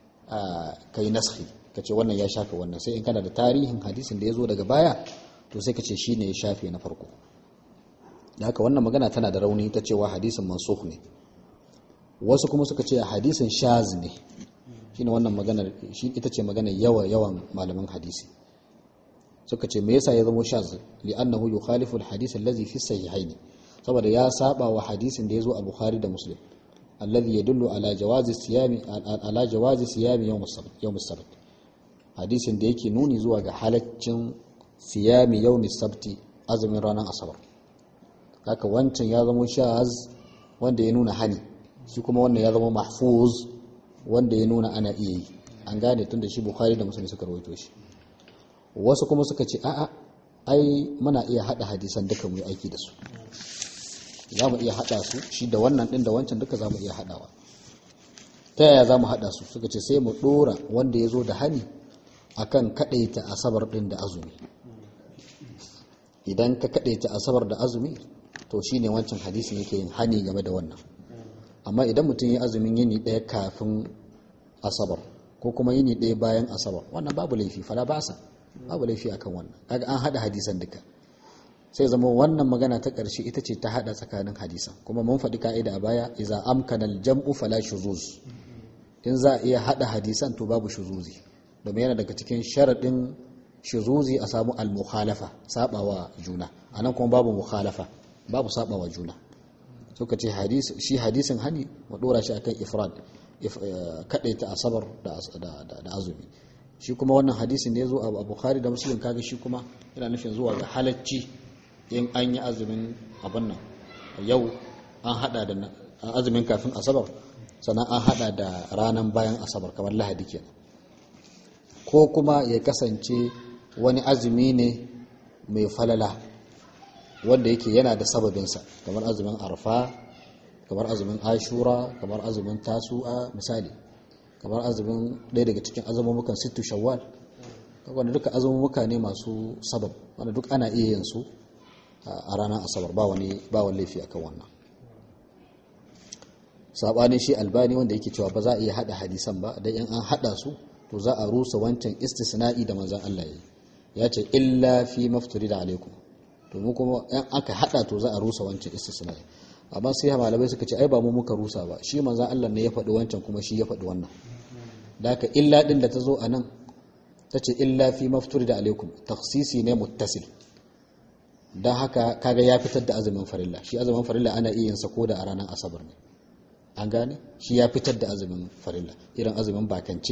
ka yi naskhi ka ce wannan ya shafe wannan sai in kana da tarihin hadisin da ya zo daga baya to sai ka ce shi ne ya shafe na farko da haka wannan magana tana da rauni ta cewa hadisin mansukh ne wasu kuma suka ce hadisin shaz ne shine wannan maganar shi ita ce maganar yawa yawan malaman hadisi suka ce me yasa ya zama shaz li'annahu yukhalifu al-hadith allazi fi sahihaini saboda ya saba wa hadisin da ya zo a bukhari da muslim alladhi yadullu ala jawazi siyami ala jawazi siyami yawm as-sabt yawm as-sabt hadisin da yake nuni zuwa ga halaccin siyami yawmi sabti azumin ranar asabar haka wancan ya zama shaz wanda ya nuna hani shi kuma wannan ya zama mahfuz wanda ya nuna ana iya yi an gane tun da shi bukhari da musulmi suka rawaito shi wasu kuma suka ce a'a ai muna iya hada hadisan duka mu aiki da su za mu iya hada su shi da wannan din da wancan duka za mu iya hadawa ta yaya za mu hada su suka ce sai mu dora wanda ya zo da hani akan kadaita asabar din da azumi idan ka kadaita asabar da azumi to shine wancan hadisin yake yin hani game da wannan amma idan mutum ya azumin yini daya kafin asabar ko kuma yini ɗaya bayan asabar wannan babu laifi fala basa babu laifi akan wannan kaga an hada hadisan duka sai zama wannan magana ta ƙarshe ita ce ta hada tsakanin hadisan kuma mun faɗi ka'ida a baya iza amkana al-jam'u fala shuzuz in za a iya hada hadisan to babu shuzuzi domin yana daga cikin sharaɗin shuzuzi a samu al-mukhalafa sabawa juna anan kuma babu mukhalafa babu sabawa juna suka ce shi hadisin hani mu dora shi akan ifrad ta asabar da azumi shi kuma wannan hadisin da ya zo a bukhari da muslim kaga shi kuma yana nufin zuwa ga halacci in an yi azumin abin nan yau an hada da azumin kafin asabar sannan an hada da ranar bayan asabar kamar lahadi kenan ko kuma ya kasance wani azumi ne mai falala wanda yake yana da sababinsa kamar azumin arfa kamar azumin ashura kamar azumin tasu'a misali kamar azumin ɗaya daga cikin azumumukan sittu shawwal wanda duka azumumuka ne masu sabab wanda duk ana iya yin su a ranar asabar ba wani ba wani laifi akan wannan sabanin shi albani wanda yake cewa ba za a iya hada hadisan ba dan in an hada su to za a rusa wancan istisna'i da manzon Allah ya ce illa fi mafturida alaikum domin kuma yan aka hada to za a rusa wancan istisna'i amma sai malamai suka ce ai ba mu muka rusa ba shi manzon Allah ne ya faɗi wancan kuma shi ya faɗi wannan da haka illa din da ta zo anan ta ce illa fi mafturida alaikum takhsisi ne muttasil dan haka kaga ya fitar da azumin farilla shi azumin farilla ana iya yin sa ko da a ranar asabar ne an gane shi ya fitar da azumin farilla irin azumin bakance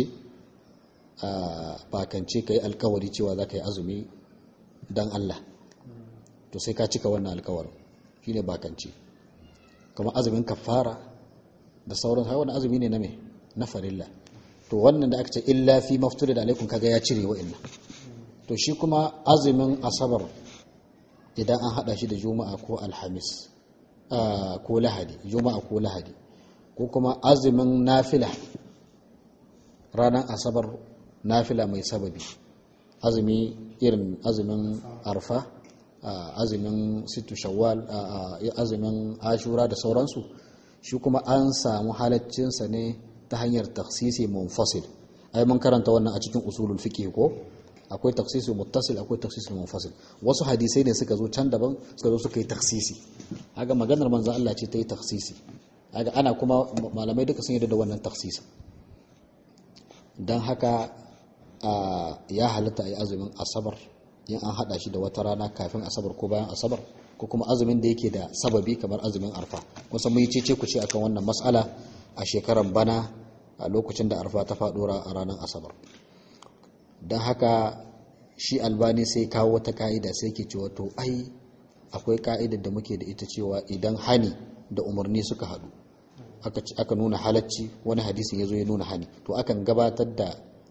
bakance ka yi alkawari cewa za ka yi azumi don Allah to sai ka cika wannan alkawarin shi ne bakance kuma azumin kafara da sauran wani azumi ne na me na farilla to wannan da aka ce illa fi mafturi da alaikun kaga ya cire wa'annan to shi kuma azumin asabar idan an hada shi da juma'a ko alhamis ko lahadi juma'a ko lahadi ko kuma azumin nafila ranar asabar nafila mai sababi azumi irin azumin arfa azumin situ shawwal azumin ashura da sauransu shi kuma an samu halaccinsa ne ta hanyar taksisi munfasil ai mun karanta wannan a cikin usulul fiqh ko akwai taksisi muttasil akwai taksisi munfasil wasu hadisai ne suka zo can daban suka zo suka yi taksisi haka maganar manzo Allah ce ta yi taksisi haka ana kuma malamai duka sun yarda da wannan taksisi don haka ya halatta a yi azumin asabar in an hada shi da wata rana kafin asabar ko bayan asabar ko kuma azumin da yake da sababi kamar azumin arfa kusan mun yi cece ku ce akan wannan matsala a shekaran bana a lokacin da arfa ta faɗo a ranar asabar don haka shi albani sai kawo wata ka'ida sai ke cewa to ai akwai ka'idar da muke da ita cewa idan hani da umarni suka haɗu aka nuna halacci wani hadisin ya zo ya nuna hani to akan gabatar da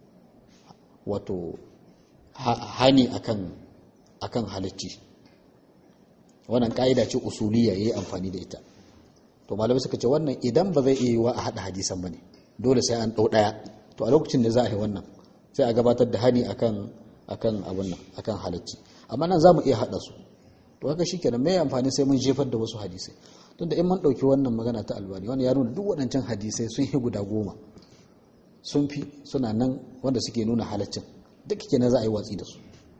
wato hani akan akan halacci wannan ka'ida ce usuliya yayi amfani da ita to malamai suka ce wannan idan ba zai iya yiwa a hada hadisan bane dole sai an dau daya to a lokacin da za a yi wannan sai a gabatar da hani akan akan abun nan akan halacci amma nan zamu iya hada su to haka shikenan me amfani sai mun jefar da wasu hadisai tunda in mun dauki wannan magana ta albani wani ya nuna duk waɗancan hadisai sun yi guda goma sun fi suna nan wanda suke nuna halaccin duk kenan za a yi watsi da su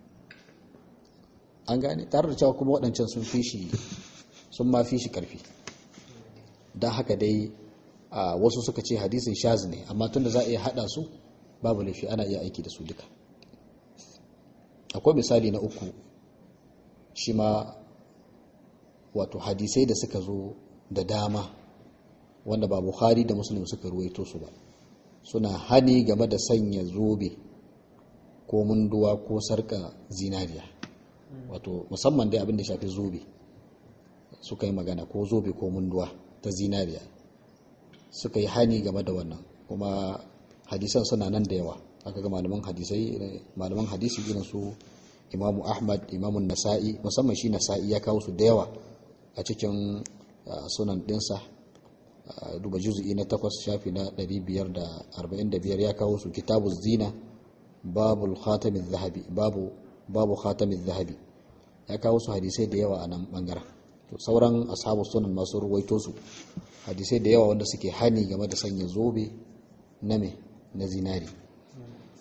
an gane tare da cewa kuma waɗancan sun fi shi sun ma fi shi ƙarfi don haka dai wasu suka ce hadisin shaz ne amma tunda za a iya haɗa su babu laifi ana iya aiki da su duka akwai misali na uku shi ma wato hadisai da suka zo da dama wanda ba bukhari da muslim suka ruwaito su ba suna hani game da sanya zobe ko munduwa ko sarka zinariya wato musamman dai abin da shafi zobe suka yi magana ko zobe ko munduwa ta zinariya suka yi hani game da wannan kuma hadisan suna nan da yawa aka ga malaman hadisai malaman hadisi irin su imamu ahmad imamun nasa'i musamman shi nasa'i ya kawo su da yawa a cikin sunan dinsa duba juzu'i na takwas shafi na 545 ya kawo su kitabu zina babu khatamin zahabi babu babu khatamin zahabi ya kawo su hadisai da yawa a nan bangaren to sauran ashabu sunan masu ruwaito su hadisai da yawa wanda suke hani game da sanya zobe na me na zinari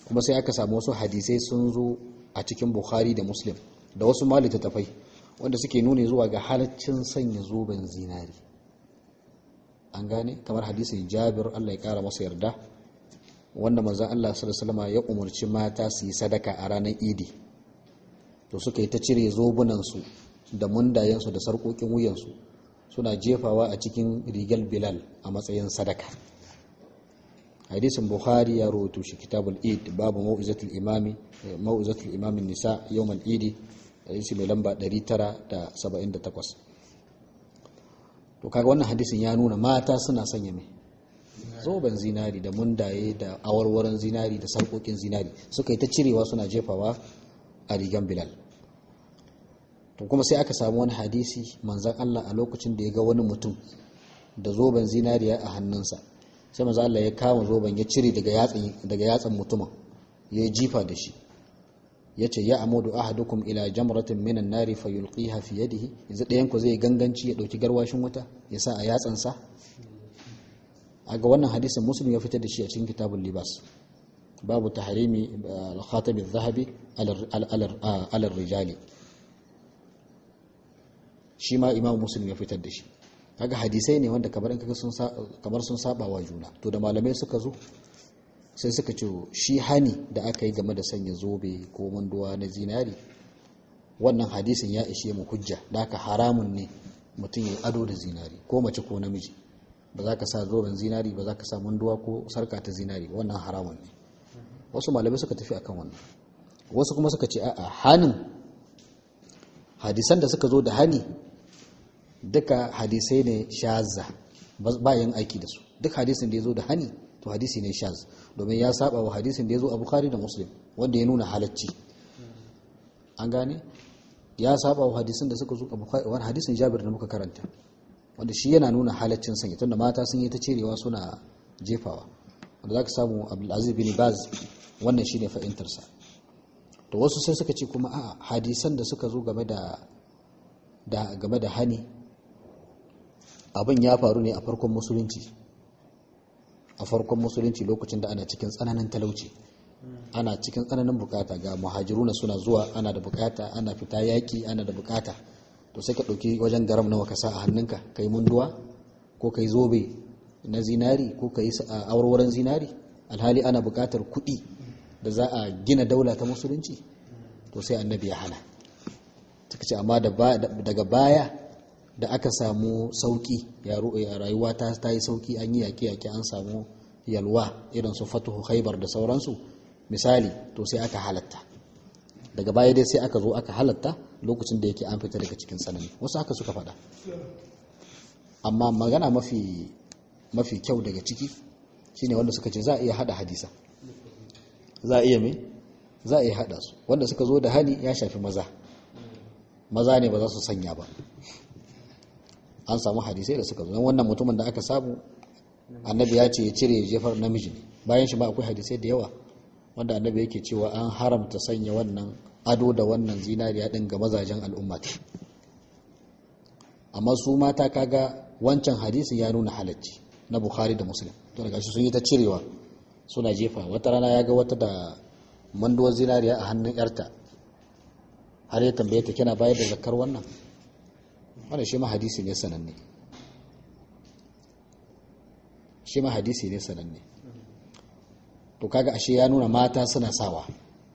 kuma sai aka samu wasu hadisai sun zo a cikin bukhari da muslim da wasu ma littattafai wanda suke nuni zuwa ga halaccin sanya zoben zinari an gane kamar hadisin jabir allah ya kara masa yarda wanda manzan allah sallallahu ya umarci mata su yi sadaka a ranar idi to suka yi ta cire zobunansu da mundayensu da sarƙoƙin wuyansu suna jefawa a cikin rigar bilal a matsayin sadaka hadisin bukhari ya rawaito shi kitabul id babu mau'izatul imami mau'izatul imamin nisa yawmal idi hadisi mai lamba 978 to kaga wannan hadisin ya nuna mata suna sanya mai zoben zinari da mundaye da awarwaron zinari da sarƙoƙin zinari suka yi ta cirewa suna jefawa a rigan bilal to kuma sai aka samu wani hadisi manzan Allah a lokacin da ya ga wani mutum da zoben zinariya a hannunsa sai manzan Allah ya kama zoben ya cire daga yatsan mutumin ya yi jifa da shi ya ce ya amudu ahadukum ila jamratin minan nari fa yulqiha fi yadihi yanzu ɗayan ku zai ganganci ya ɗauki garwashin wuta ya sa a yatsansa a ga wannan hadisin muslim ya fitar da shi a cikin kitabun libas babu tahrimi al-khatam adh-dhahabi ala rijali shi ma imam muslim ya fitar da shi kaga hadisai ne wanda kamar kamar sun saba wa juna to da malamai suka zo sai suka ce shi hani da aka yi game da sanya zobe ko manduwa na zinari wannan hadisin ya ishe mu hujja da aka haramun ne mutum ya ado da zinari ko mace ko namiji ba za ka sa zoben zinari ba za ka sa manduwa ko sarka ta zinari wannan haramun ne wasu malamai suka tafi akan wannan wasu kuma suka ce a'a hanin hadisan da suka zo da hani duka hadisai ne shaza ba yin aiki da su duk hadisin da ya zo da hani to hadisi ne shaz domin ya saba wa hadisin da ya zo a bukhari da muslim wanda ya nuna halacci an gane ya saba wa hadisin da suka zo a bukhari wani hadisin jabir da muka karanta wanda shi yana nuna halaccin sanya tunda mata sun yi ta cirewa suna jefawa wanda za ka samu abdulaziz bin baz wannan shine fa'intarsa to wasu sai suka ce kuma a hadisan da suka zo game da game da hani abin ya faru ne a farkon musulunci a farkon musulunci lokacin da ana cikin tsananin talauci ana cikin tsananin bukata ga muhajiruna suna zuwa ana da bukata ana fita yaki ana da bukata to sai ka ɗauki wajen garam nawa ka sa a hannunka ka yi munduwa ko ka yi zobe na zinari ko ka yi awarwaron zinari alhali ana bukatar kuɗi da za a gina daula ta musulunci to sai annabi ya hana ta ce amma daga baya da aka samu sauki rayuwa ta yi sauki an yi yaƙe-yaƙe an samu yalwa irin su fatuhu haibar da sauransu misali to sai aka halatta daga baya dai sai aka zo aka halatta lokacin da yake an fita daga cikin tsanani wasu haka suka faɗa amma magana mafi mafi kyau daga ciki shine wanda suka ce za a iya hada hadisa za a iya me za a iya hada su wanda suka zo da hani ya shafi maza maza ne ba za su sanya ba an samu hadisai da suka zo wannan mutumin da aka samu annabi ya ce ya cire ya jefar namiji ne bayan shi ba akwai hadisai da yawa wanda annabi yake cewa an haramta sanya wannan ado da wannan zinariya din ga mazajen al'umma amma su mata kaga wancan hadisin ya nuna halacci na bukhari da muslim to daga shi sun yi ta cirewa suna jefa wata rana ya ga wata da manduwar zinariya a hannun yarta har ya tambaye ta kina bayar da zakar wannan wannan shi ma hadisi ne sananne shi ma hadisi ne sananne to kaga ashe ya nuna mata suna sawa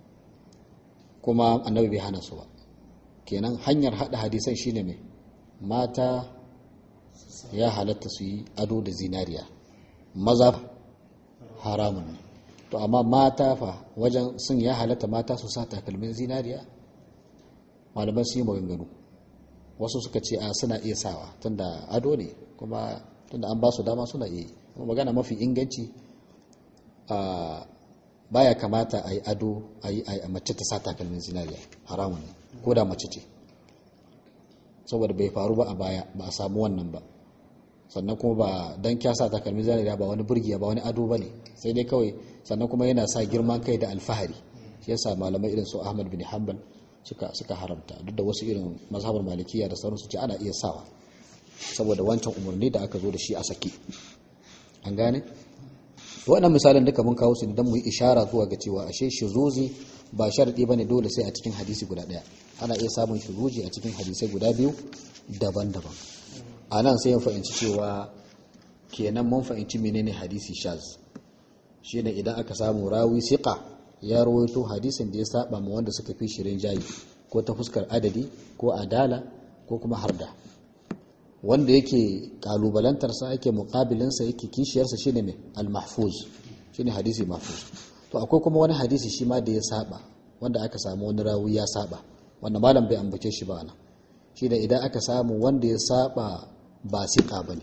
kuma annabi bai hana su ba kenan hanyar hada hadisan shine mai mata ya halatta su yi ado da zinariya maza haramun ne to amma mata fa wajen sun ya halatta mata su sa takalmin zinariya malaman su yi maganganu wasu suka ce a suna iya sawa tunda ado ne kuma tunda an ba su dama suna iya yi kuma magana mafi inganci a baya kamata a yi ado a yi a mace ta sa takalmin zinariya haramun ne ko da mace ce saboda bai faru ba a baya ba a samu wannan ba sannan kuma ba dan kya sa takalmin zinariya ba wani burgiya ba wani ado bane sai dai kawai sannan kuma yana sa girman kai da alfahari shi yasa malamai irin su Ahmad bin Hanbal suka suka haramta duk da wasu irin mazhabar malikiya da sauransu ce ana iya sawa saboda wancan umarni da aka zo da shi a saki an gane waɗannan misalin duka mun kawo su don mu yi ishara zuwa ga cewa ashe shuzuzi ba sharadi bane dole sai a cikin hadisi guda ɗaya ana iya samun shuzuzi a cikin hadisai guda biyu daban-daban a nan sai mun fahimci cewa kenan mun fahimci menene hadisi shaz shine idan aka samu rawi siqa ya rawaito hadisin da ya saba ma wanda suka fi shirin jayi ko ta fuskar adadi ko adala ko kuma harda wanda yake kalubalantarsa yake muqabilinsa yake kishiyarsa shine mai al-mahfuz shine hadisi mahfuz to akwai kuma wani hadisi shi ma da ya saba wanda aka samu wani rawi ya saba wanda malam bai ambace shi ba nan shine idan aka samu wanda ya saba ba siqa bane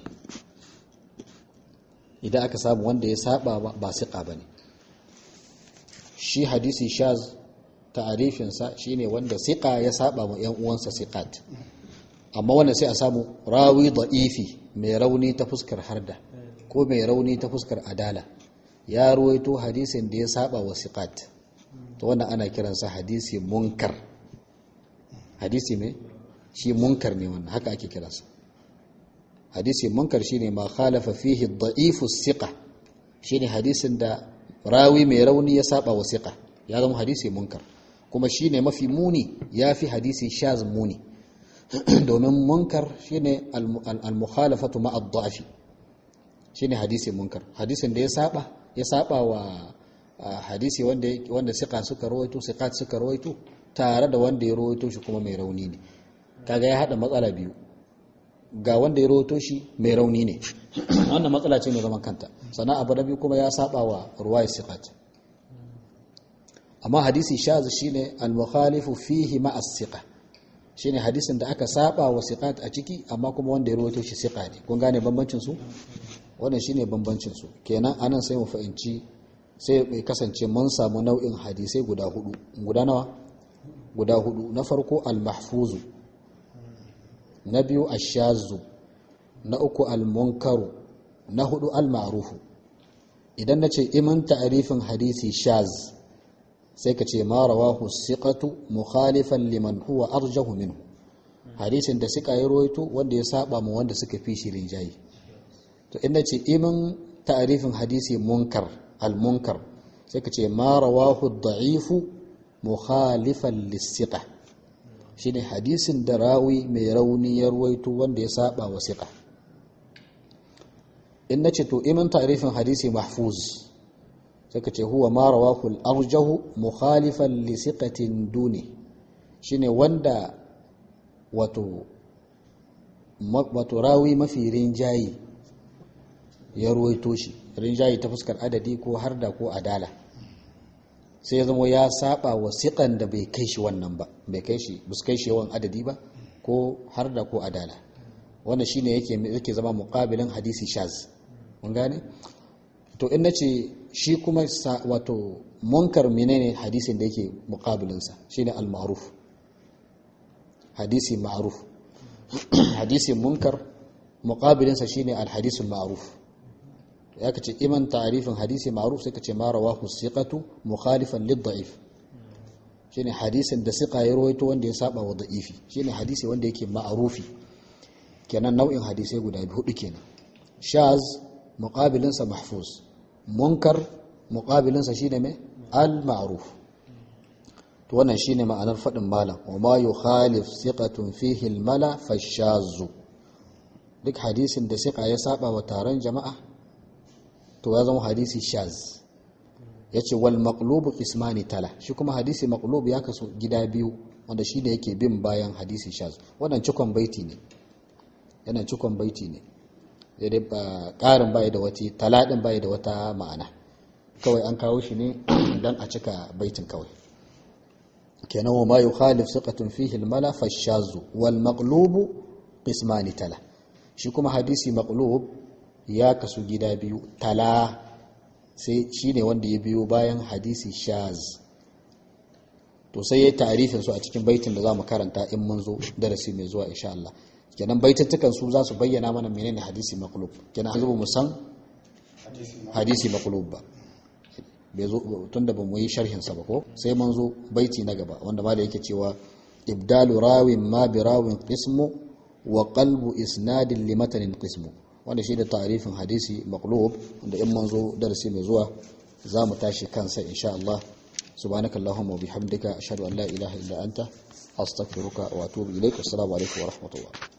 idan aka samu wanda ya saba ba siqa bane shi hadisi shaz ta'arifinsa shine wanda siqa ya saba wa yan uwansa siqat amma wannan sai a samu rawi da'ifi mai rauni ta fuskar harda ko mai rauni ta fuskar adala ya ruwaito hadisin da ya saba wa siqat to wannan ana kiransa hadisi munkar hadisi mai shi munkar ne wannan haka ake kiransa hadisi munkar shine ma khalafa fihi da'ifu siqa shine hadisin da rawi mai rauni ya saba wa siqa ya zama hadisi munkar kuma shine mafi muni yafi hadisi shaz muni domin munkar shine al-mukhalafatu ma ad-da'fi shine hadisi munkar hadisin da ya saba ya saba wa hadisi wanda wanda siqa suka rawaito siqat suka rawaito tare da wanda ya rawaito shi kuma mai rauni ne kaga ya hada matsala biyu ga wanda ya rawaito shi mai rauni ne wannan matsala ce mai zaman kanta sannan abu da biyu kuma ya saba wa ruwayat siqat amma hadisi shaz shine al-mukhalifu fihi ma as-siqa shine hadisin da aka saba wa siqat a ciki amma kuma wanda ya rawaito shi siqa ne kun gane bambancin su wannan shine bambancin su kenan anan sai mu fahimci sai mai kasance mun samu nau'in hadisai guda hudu guda nawa guda hudu na farko al-mahfuzu na biyu ash-shazu na uku al-munkaru na hudu al-ma'rufu idan nace iman ta'rifin hadisi shaz sai ka ce ma rawahu siqatu mukhalifan liman huwa arjahu minhu hadisin da suka yi roito wanda ya saba mu wanda suka fi shi rinjayi to inda ce imin ta'rifin hadisi munkar al munkar sai ka ce ma rawahu da'ifu mukhalifan lisiqa shine hadisin da rawi mai rauni ya ruwaito wanda ya saba wa siqa in nace to imin ta'rifin hadisi mahfuz suka ce huwa ma rawahu al-arjahu mukhalifan li siqatin duni shine wanda wato wato rawi mafi rinjayi ya ruwaito shi rinjayi ta fuskar adadi ko harda ko adala sai ya zama ya saba wa siqan da bai kai shi wannan ba bai kai shi bus kai shi yawan adadi ba ko harda ko adala wannan shine yake yake zama muqabilin hadisi shaz mun gane to in nace shi kuma wato munkar menene hadisin da yake muqabilinsa shine al-ma'ruf hadisi ma'ruf hadisi munkar muqabilinsa shine al-hadisu ma'ruf ya kace iman ta'rifin hadisi ma'ruf sai kace ma rawahu siqatu mukhalifan lid-da'if shine hadisin da siqa ya rawaito wanda ya saba wa da'ifi shine hadisi wanda yake ma'rufi kenan nau'in hadisai guda biyu hudu kenan shaz muqabilinsa mahfuz munkar muqabilinsa shine mai al-ma'ruf to wannan shine ma'anar fadin malam wa ma yukhalif siqatun fihi al-mala fashazu duk hadisin da siqa ya saba wa taron jama'a to ya zama hadisi shaz yace wal maqlubu qismani tala shi kuma hadisi maqlub ya kaso gida biyu wanda shine yake bin bayan hadisi shaz wannan cikon baiti ne yana cikon baiti ne dai ba ƙarin bai da wata taladin bai da wata ma'ana kawai an kawo shi ne don a cika baitin kawai kenan wa ma yukhalif siqatun fihi al-mala fashazu wal maqlubu qismani tala shi kuma hadisi maqlub ya kasu gida biyu tala sai shine wanda ya biyo bayan hadisi shaz to sai ya ta'rifin su a cikin baitin da zamu karanta in mun zo darasi mai zuwa insha Allah kenan baitattukan su za su bayyana mana menene hadisi maqlub kenan an zuba mu san hadisi maqlub ba bai zo tunda ba mu yi sharhin sa ba ko sai mun zo baiti na gaba wanda ma da yake cewa ibdalu rawin ma bi rawin qismu wa qalbu isnadin li matanin qismu wanda shi da tarifin hadisi maqlub da in manzo darasi mai zuwa za mu tashi kansa insha Allah subhanakallahumma wa bihamdika ashhadu an la ilaha illa anta astaghfiruka wa atubu ilaik assalamu alaikum wa rahmatullah